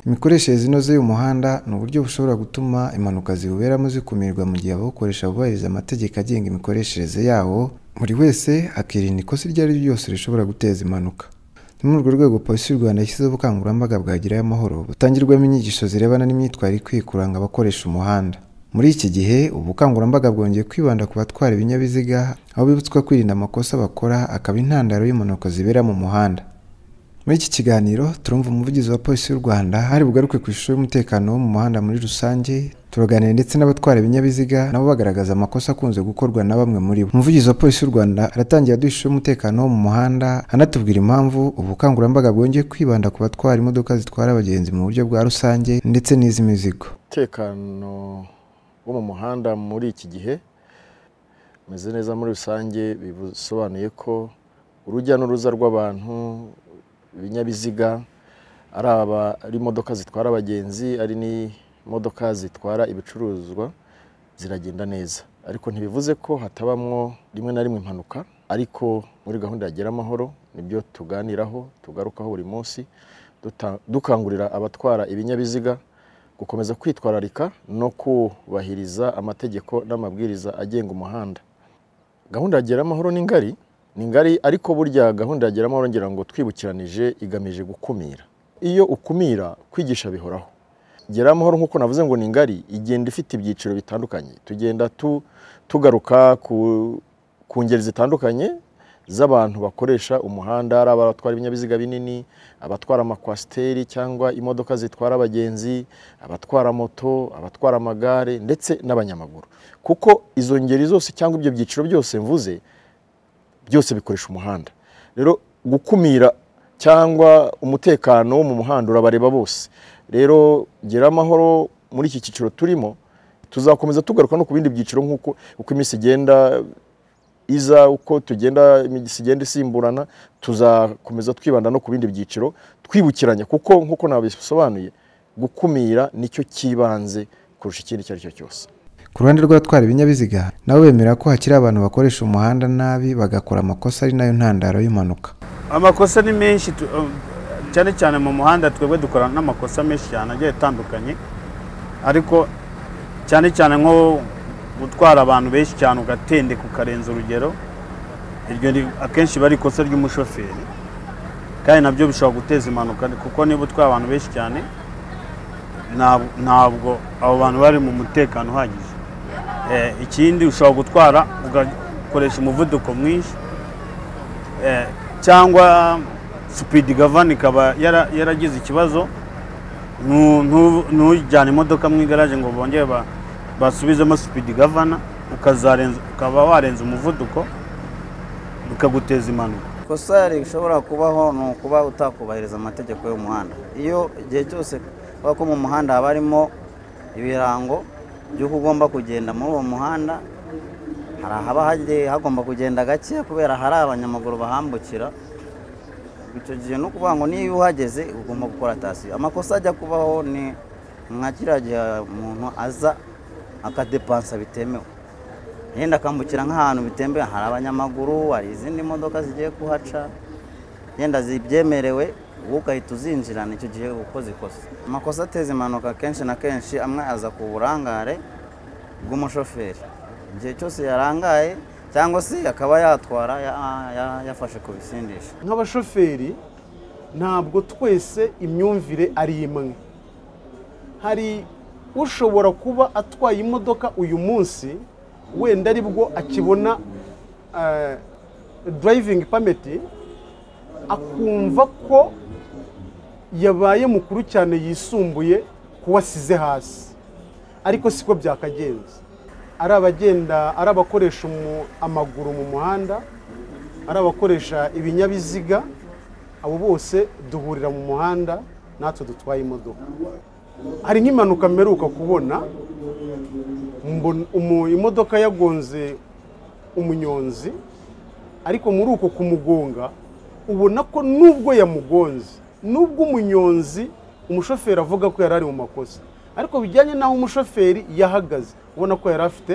Imikoreshereze inoze y'umuhanda ni uburyo bushobora gutuma impanuka ziwuberamo zikumirwa mu gihe abawukoresha bubahiriza amategeko agenga imikoreshereze yawo, buri wese akirinda ikosa iryo ari ryo ryose rishobora guteza impanuka. Ni muri urwo rwego Polisi y'u Rwanda yashyizeho ubukangurambaga bwa Gerayo Amahoro butangirwamo inyigisho zirebana n'imyitwarire ikwiye kuranga abakoresha umuhanda. Muri iki gihe ubu bukangurambaga bwongeye kwibanda ku batwara ibinyabiziga aho bibutswa kwirinda amakosa bakora akaba intandaro y'impanuka zibera mu muhanda. Muri iki kiganiro turumva umuvugizi wa Polisi y'u Rwanda hari bugaruke ku ishusho y'umutekano wo mu muhanda muri rusange turaganira ndetse n'abatwara ibinyabiziga nabo bagaragaza amakosa akunze gukorwa na bamwe muri bo. Umuvugizi wa Polisi y'u Rwanda aratangira aduha ishusho y'umutekano wo mu muhanda anatubwira impamvu ubukangurambaga bwongeye kwibanda ku batwara imodoka zitwara abagenzi mu buryo bwa rusange ndetse n'iz'imizigo. umutekano wo mu muhanda muri iki gihe umeze neza muri rusange bisobanuye ko urujya n'uruza rw'abantu ibinyabiziga ari aba ari imodoka zitwara abagenzi ari n'imodoka zitwara ibicuruzwa ziragenda neza ariko ntibivuze ko hatabamwo rimwe na rimwe impanuka ariko muri gahunda ya Gerayo amahoro nibyo tuganiraho tugarukaho buri munsi duta- dukangurira abatwara ibinyabiziga gukomeza kwitwararika no kubahiriza amategeko n'amabwiriza agenga umuhanda gahunda ya Gerayo amahoro ni ngari ni ngari ariko burya gahunda ya Gerayo amahoro ngira ngo twibukiranije igamije gukumira iyo ukumira kwigisha bihoraho Gerayo amahoro nk'uko navuze ngo ni ngari igenda ifite ibyiciro bitandukanye tugenda tu- tugaruka ku, ku ngeri zitandukanye z'abantu bakoresha umuhanda ari abatwara ibinyabiziga binini abatwara amakwasiteri cyangwa imodoka zitwara abagenzi abatwara moto abatwara amagare ndetse n'abanyamaguru kuko izo ngeri zose cyangwa ibyo byiciro byose mvuze byose bikoresha umuhanda rero gukumira cyangwa umutekano wo mu muhanda urabareba bose rero gera amahoro muri iki cyiciro turimo tuzakomeza tugaruka no ku bindi byiciro nk'uko uko iminsi igenda iza uko tugenda iminsi igenda isimburana tuzakomeza twibanda no ku bindi byiciro twibukiranya kuko nk'uko nabisobanuye gukumira nicyo cy'ibanze kurusha ikindi icyo ari cyo cyose Ku ruhande rw'abatwara ibinyabiziga nabo bemera ko hakiri abantu bakoresha umuhanda nabi bagakora amakosa ari nayo ntandaro y'impanuka. amakosa ni menshi tu- um, cyane cyane mu muhanda twebwe dukora n'amakosa menshi cyane agiye atandukanye ariko cyane cyane nko gutwara abantu benshi cyane ugatendeka ukarenza urugero iryo ni akenshi bari ikosa ry'umushoferi kandi nabyo bishobora guteza impanuka kuko niba utwaye abantu benshi cyane ntab- ntabwo abo bantu bari mu mutekano uhagije Eh, ikindi ushobora gutwara ugakoresha umuvuduko mwinshi Eh, cyangwa sipidi gavani ikaba yara- yaragize ikibazo ntu- ntu- ntujyane imodoka mu igaraje ngo bongere ba- basubizemo sipidi gavana ukazarenza ukaba warenza umuvuduko bikaguteza impanuka kosa rishobora kubaho ni ukuba utakubahiriza amategeko y'umuhanda iyo igihe cyose kubera ko mu muhanda haba harimo ibirango by'uko ugomba kugenda muri uwo muhanda hari ahaba hagiye hagomba kugenda gake kubera hari abanyamaguru bahambukira icyo gihe ni ukuvuga ngo niyo uhageze ugomba gukora tasiyo amakosa ajya kubaho ni nka kiriya gihe umuntu aza akadepansa bitemewe yenda akambukira nk'ahantu bitembe hari abanyamaguru hari izindi modoka zigiye kuhaca yenda zibyemerewe wowe ugahita uzinjirana icyo gihe ukoze ikosa amakosa ateza impanuka kenshi na kenshi amwe aza ku burangare bw'umushoferi igihe cyose yarangaye cyangwa se akaba yatwara ya- ya- yafashe ku bisindisha nk'abashoferi ntabwo twese imyumvire ari imwe hari ushobora kuba atwaye imodoka uyu munsi wenda aribwo akibona eh, driving permit akumva ko yabaye mukuru cyane yisumbuye kuba asize hasi ariko siko byakagenze ari abagenda ari abakoresha umu- amaguru mu muhanda ari abakoresha ibinyabiziga abo bose duhurira mu muhanda natwe dutwaye imodoka hari nk'impanuka mperuka kubona mbona umu- imodoka yagonze umunyonzi ariko muri uko kumugonga ubona ko nubwo yamugonze nubwo umunyonzi umushoferi avuga ko yari ari mu makosa ariko bijyanye n'aho umushoferi yahagaze ubona ko yari afite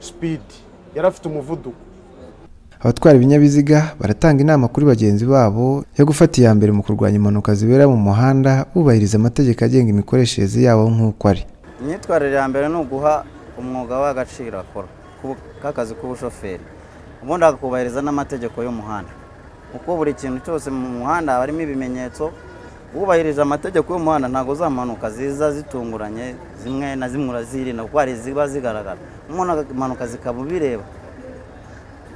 sipidi yari afite umuvuduko abatwara ibinyabiziga baratanga inama kuri bagenzi babo yo gufata iya mbere mu kurwanya impanuka zibera mu muhanda bubahiriza amategeko agenga imikoreshereze yawo nk'uko ari imyitwarire ya mbere ni uguha umwuga w'agaciro akora ku- k'akazi k'ubushoferi ubundi akubahiriza n'amategeko y'umuhanda kuko buri kintu cyose mu muhanda haba harimo ibimenyetso wubahirije amategeko y'umuhanda ntabwo zamanuka ziza zitunguranye zimwe na zimwe urazirinda kuko hari iziba zigaragara umuntu akamanuka zikaba ubireba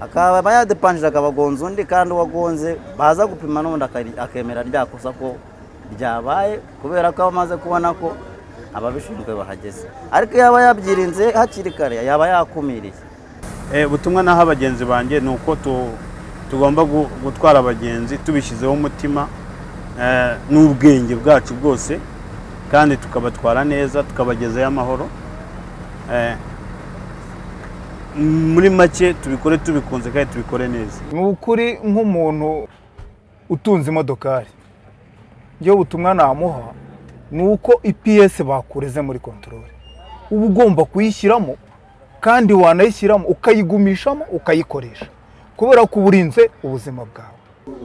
akaba yadepanjije akabagonza undi kandi uwagonze baza gupima n'ubundi akari- akemera rya kosa ko ryabaye kubera ko aba amaze kubona ko ababishinzwe bahageze ariko yaba yabyirinze hakiri kare yaba yakumiriye Eh, ubutumwa naho abagenzi banjye ni uko tu- tugomba gu- gutwara abagenzi tubishyizeho umutima eh, n'ubwenge bwacu bwose kandi tukabatwara neza tukabagezayo amahoro Eh, muri make tubikore tubikunze kandi tubikore neza ni ukuri nk'umuntu utunze imodokari njyewe ubutumwa namuha ni uko ipiyesi bakureze muri kontorore uba ugomba kuyishyiramo kandi wanayishyiramo ukayigumishamo ukayikoresha kubera ko uba urinze ubuzima bwawe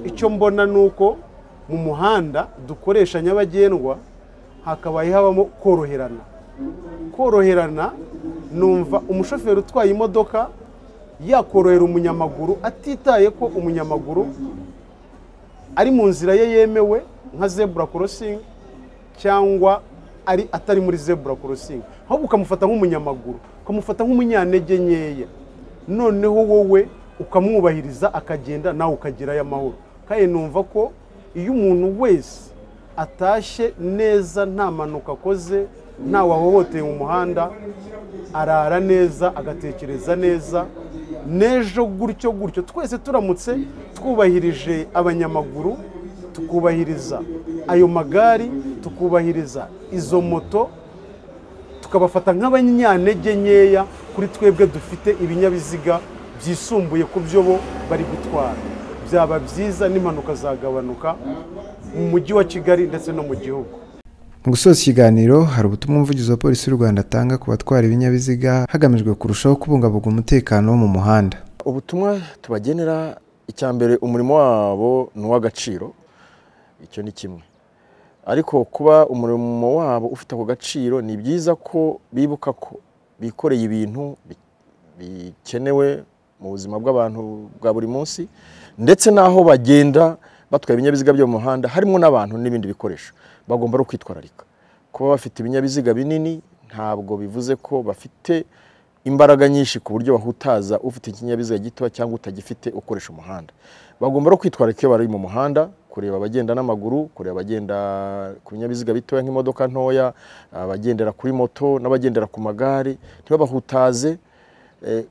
icyo mbona ni uko mu muhanda dukoresha nyabagendwa hakabaye habamo koroherana koroherana numva umushoferi utwaye imodoka yakorohera umunyamaguru atitaye ko umunyamaguru ari mu nzira ye yemewe nka zebura korosingi cyangwa ari atari muri zebura korosingi ahubwo ukamufata nk'umunyamaguru ukamufata nk'umunyantege nkeya noneho wowe ukamwubahiriza akagenda nawe ukagerayo amahoro kandi numva ko iyo umuntu wese atashye neza nta mpanuka akoze ntawe ahohoteye mu muhanda arara neza agatekereza neza n'ejo gutyo gutyo twese turamutse twubahirije abanyamaguru tukubahiriza ayo magari tukubahiriza izo moto tukabafata nk'abanyantege nkeya kuri twebwe dufite ibinyabiziga byisumbuye ku byo bo bari gutwara byaba byiza n'impanuka zagabanuka mu mujyi wa kigali ndetse no mu gihugu mu gusoza ikiganiro hari ubutumwa umuvugizi wa polisi y'u rwanda atanga ku batwara ibinyabiziga hagamijwe kurushaho kubungabunga umutekano wo mu muhanda ubutumwa tubagenera icya mbere umurimo wabo ni uw'agaciro icyo ni kimwe ariko kuba umurimo wabo ufite ako gaciro ni byiza ko bibuka ko bikoreye ibintu bi- bikenewe mu buzima bw'abantu bwa buri munsi ndetse n'aho bagenda batwaye ibinyabiziga byo mu muhanda harimo n'abantu n'ibindi bikoresho bagomba ari ukwitwararika kuba bafite ibinyabiziga binini ntabwo bivuze ko bafite imbaraga nyinshi ku buryo bahutaza ufite ikinyabiziga gitoya cyangwa utagifite ukoresha umuhanda bagomba no kwitwararika iyo bari mu muhanda kureba abagenda n'amaguru kureba abagenda ku binyabiziga bitoya nk'imodoka ntoya abagendera kuri moto n'abagendera ku magare ntibabahutaze Eh,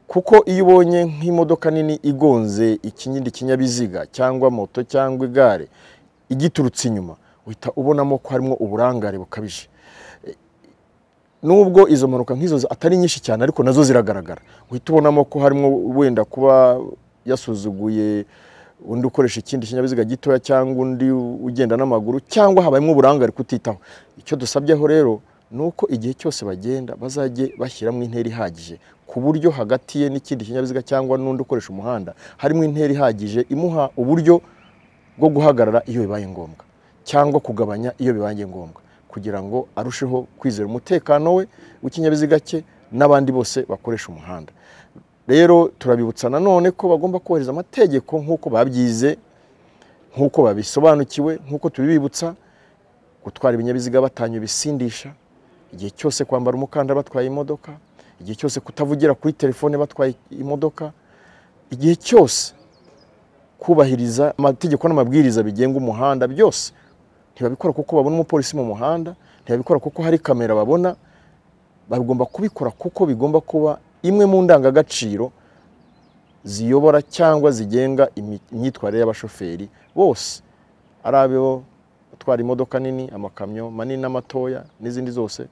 kuko iyo ubonye nk'imodoka nini igonze ikindi kinyabiziga cyangwa moto cyangwa igare igiturutse inyuma uhita ubonamo ko harimo uburangare bukabije nubwo izo mpanuka nk'izo atari nyinshi cyane ariko nazo ziragaragara uhita ubonamo ko harimo wenda kuba yasuzuguye undi ukoresha ikindi kinyabiziga gitoya cyangwa undi ugenda n'amaguru cyangwa habayemo uburangare kutitaho icyo dusabyeho rero ni uko igihe cyose bagenda bazajye bashyiramo intera ihagije ku buryo hagati ye n'ikindi kinyabiziga cyangwa n'undi ukoresha umuhanda harimo intera ihagije imuha uburyo bwo guhagarara iyo bibaye ngombwa cyangwa kugabanya iyo bibaye ngombwa kugira ngo arusheho kwizera umutekano we w'ikinyabiziga cye n'abandi bose bakoresha umuhanda rero turabibutsa nanone ko bagomba kubahiriza amategeko nk'uko babyize nk'uko babisobanukiwe nk'uko tubibibutsa gutwara ibinyabiziga batanywa ibisindisha igihe cyose kwambara umukandara batwaye imodoka igihe cyose kutavugira kuri telefone batwaye imodoka igihe cyose kubahiriza amategeko n'amabwiriza bigenga umuhanda byose ntibabikora kuko babona umupolisi mu muhanda ntibabikora kuko hari kamera babona bagomba kubikora kuko bigomba kuba imwe mu ndangagaciro ziyobora cyangwa zigenga imi- imyitwarire y'abashoferi bose ari abo batwara imodoka nini amakamyo manini n'amatoya n'izindi zose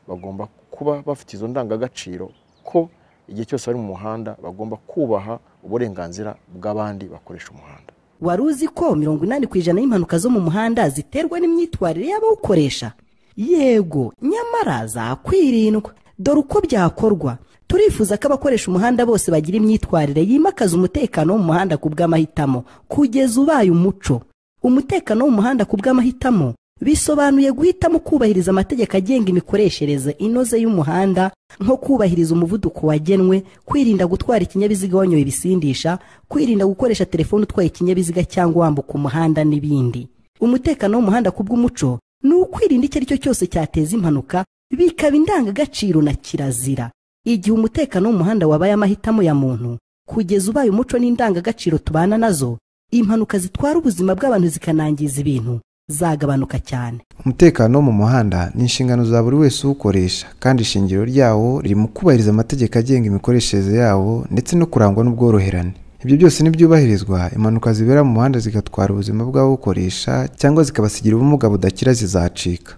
bagomba kuba bafite izo ndangagaciro ko igihe cyose bari mu muhanda bagomba kubaha uburenganzira bw'abandi bakoresha umuhanda wari uzi ko mirongo inani ku ijana y'impanuka zo mu muhanda ziterwa n'imyitwarire y'abawukoresha yego nyamara zakwirindwa dore uko byakorwa turifuza ko abakoresha umuhanda bose bagira imyitwarire yimakaza umutekano wo mu muhanda ku bw'amahitamo kugeza ubaye umuco umutekano wo mu muhanda ku bw'amahitamo bisobanuye guhitamo kubahiriza amategeko agenga imikoreshereze inoze y'umuhanda nko kubahiriza umuvuduko wagenwe kwirinda gutwara ikinyabiziga wanyoye ibisindisha kwirinda gukoresha telefone utwaye ikinyabiziga cyangwa wambuka umuhanda n'ibindi umutekano w'umuhanda ku bw'umuco ni ukwirinda icyo ari cyo cyose cyateza impanuka bikaba indangagaciro na kirazira igihe umutekano w'umuhanda wabaye amahitamo ya muntu kugeza ubaye umuco n'indangagaciro tubana nazo impanuka zitwara ubuzima bw'abantu zikanangiza ibintu zagabanuka cyane umutekano wo mu muhanda ni inshingano za buri wese uwukoresha kandi ishingiro ryawo riri mu kubahiriza amategeko agenga imikoreshereze yawo ndetse no kurangwa n'ubworoherane ibyo byose nibyubahirizwa impanuka zibera mu muhanda zigatwara ubuzima bw'abawukoresha cyangwa zikabasigira ubumuga budakira zizacika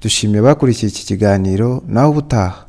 dushimiye abakurikiye iki kiganiro nawe ubutaha